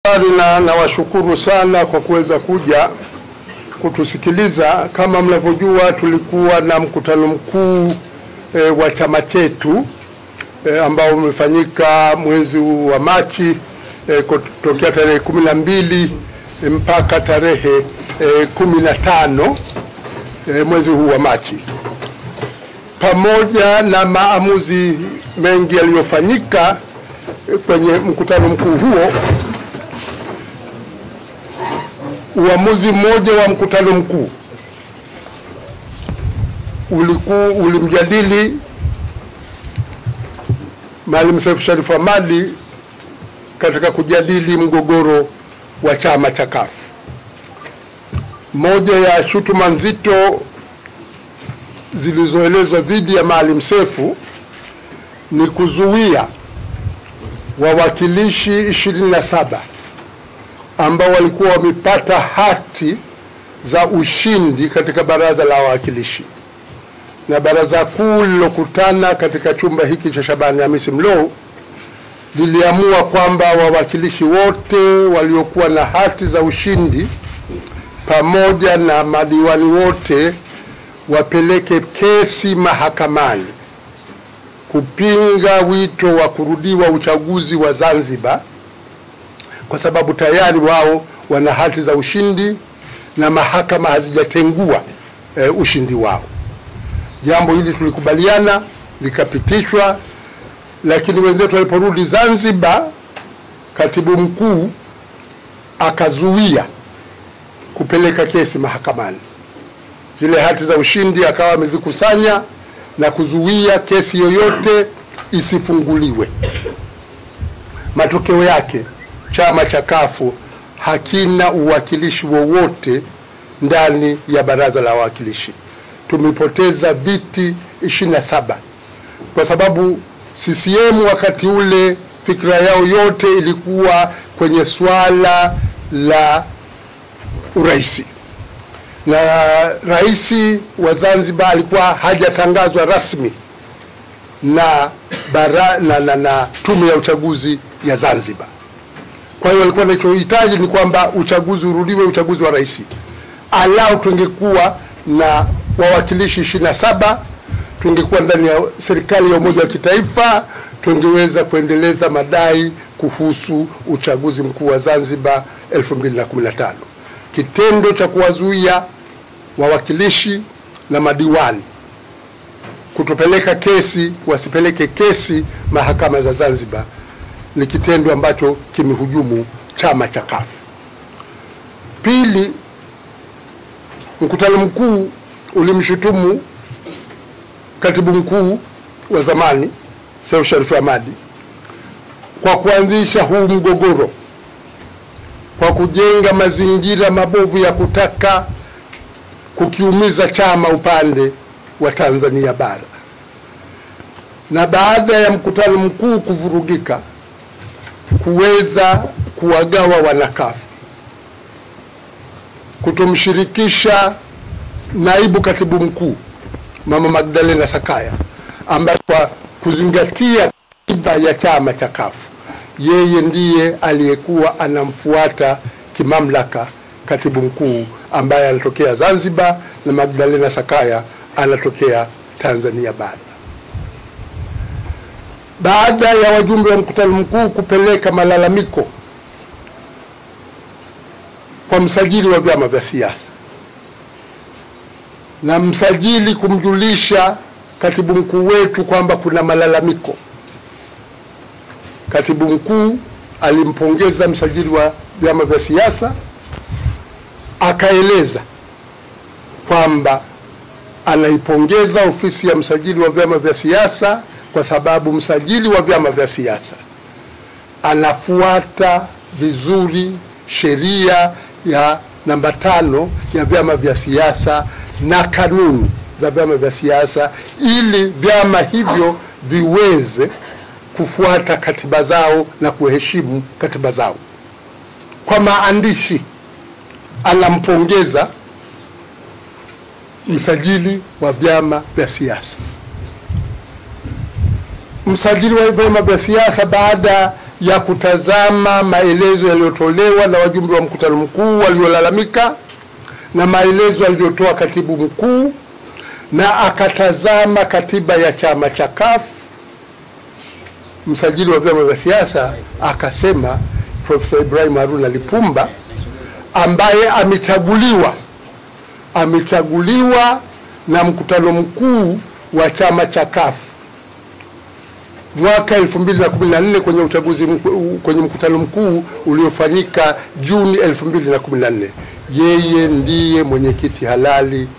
Habari na nawashukuru sana kwa kuweza kuja kutusikiliza. Kama mnavyojua, tulikuwa na mkutano mkuu e, wa chama chetu e, ambao umefanyika mwezi wa Machi e, kutokea tarehe kumi na mbili mpaka tarehe e, kumi na tano e, mwezi huu wa Machi, pamoja na maamuzi mengi yaliyofanyika kwenye mkutano mkuu huo. Uamuzi mmoja wa mkutano mkuu ulikuwa ulimjadili Maalim Seif Sharif Hamad katika kujadili mgogoro wa chama cha CUF. Moja ya shutuma nzito zilizoelezwa dhidi ya Maalim Seif ni kuzuia wawakilishi 27 ambao walikuwa wamepata hati za ushindi katika baraza la wawakilishi, na baraza kuu lilokutana katika chumba hiki cha Shabani Hamisi Mlow liliamua kwamba wawakilishi wote waliokuwa na hati za ushindi pamoja na madiwani wote wapeleke kesi mahakamani kupinga wito wa kurudiwa uchaguzi wa Zanzibar kwa sababu tayari wao wana hati za ushindi na mahakama hazijatengua e, ushindi wao. Jambo hili tulikubaliana likapitishwa, lakini wenzetu waliporudi Zanzibar, katibu mkuu akazuia kupeleka kesi mahakamani. Zile hati za ushindi akawa amezikusanya na kuzuia kesi yoyote isifunguliwe. Matokeo yake chama cha kafu hakina uwakilishi wowote ndani ya baraza la wawakilishi. Tumepoteza viti 27 kwa sababu CCM wakati ule fikra yao yote ilikuwa kwenye swala la uraisi na rais wa Zanzibar alikuwa hajatangazwa rasmi na, bara, na, na, na tume ya uchaguzi ya Zanzibar. Kwa hiyo walikuwa wanachohitaji ni kwamba uchaguzi urudiwe, uchaguzi wa rais, alau tungekuwa na wawakilishi ishirini na saba tungekuwa ndani ya serikali ya umoja wa kitaifa, tungeweza kuendeleza madai kuhusu uchaguzi mkuu wa Zanzibar 2015. Kitendo cha kuwazuia wawakilishi na madiwani kutopeleka kesi, wasipeleke kesi mahakama za Zanzibar ni kitendo ambacho kimehujumu chama cha CUF. Pili, mkutano mkuu ulimshutumu katibu mkuu wa zamani Seif Sharif Hamad kwa kuanzisha huu mgogoro kwa kujenga mazingira mabovu ya kutaka kukiumiza chama upande wa Tanzania bara. Na baada ya mkutano mkuu kuvurugika, kuweza kuwagawa wanakafu, kutomshirikisha naibu katibu mkuu Mama Magdalena Sakaya ambaye kwa kuzingatia katiba ya chama cha kafu yeye ndiye aliyekuwa anamfuata kimamlaka katibu mkuu ambaye anatokea Zanzibar na Magdalena Sakaya anatokea Tanzania bara. Baada ya wajumbe wa mkutano mkuu kupeleka malalamiko kwa msajili wa vyama vya siasa na msajili kumjulisha katibu mkuu wetu kwamba kuna malalamiko, katibu mkuu alimpongeza msajili wa vyama vya siasa akaeleza kwamba anaipongeza ofisi ya msajili wa vyama vya siasa kwa sababu msajili wa vyama vya siasa anafuata vizuri sheria ya namba tano ya vyama vya siasa na kanuni za vyama vya siasa ili vyama hivyo viweze kufuata katiba zao na kuheshimu katiba zao. Kwa maandishi anampongeza msajili wa vyama vya siasa. Msajili wa vyama vya siasa baada ya kutazama maelezo yaliyotolewa na wajumbe wa mkutano mkuu waliolalamika na maelezo aliyotoa katibu mkuu, na akatazama katiba ya chama cha CUF. Msajili wa vyama vya siasa akasema Profesa Ibrahim Haruna Lipumba ambaye amechaguliwa amechaguliwa na mkutano mkuu wa chama cha CUF mwaka 2014 kwenye uchaguzi mku- kwenye mkutano mkuu uliofanyika Juni 2014. Yeye ndiye mwenyekiti halali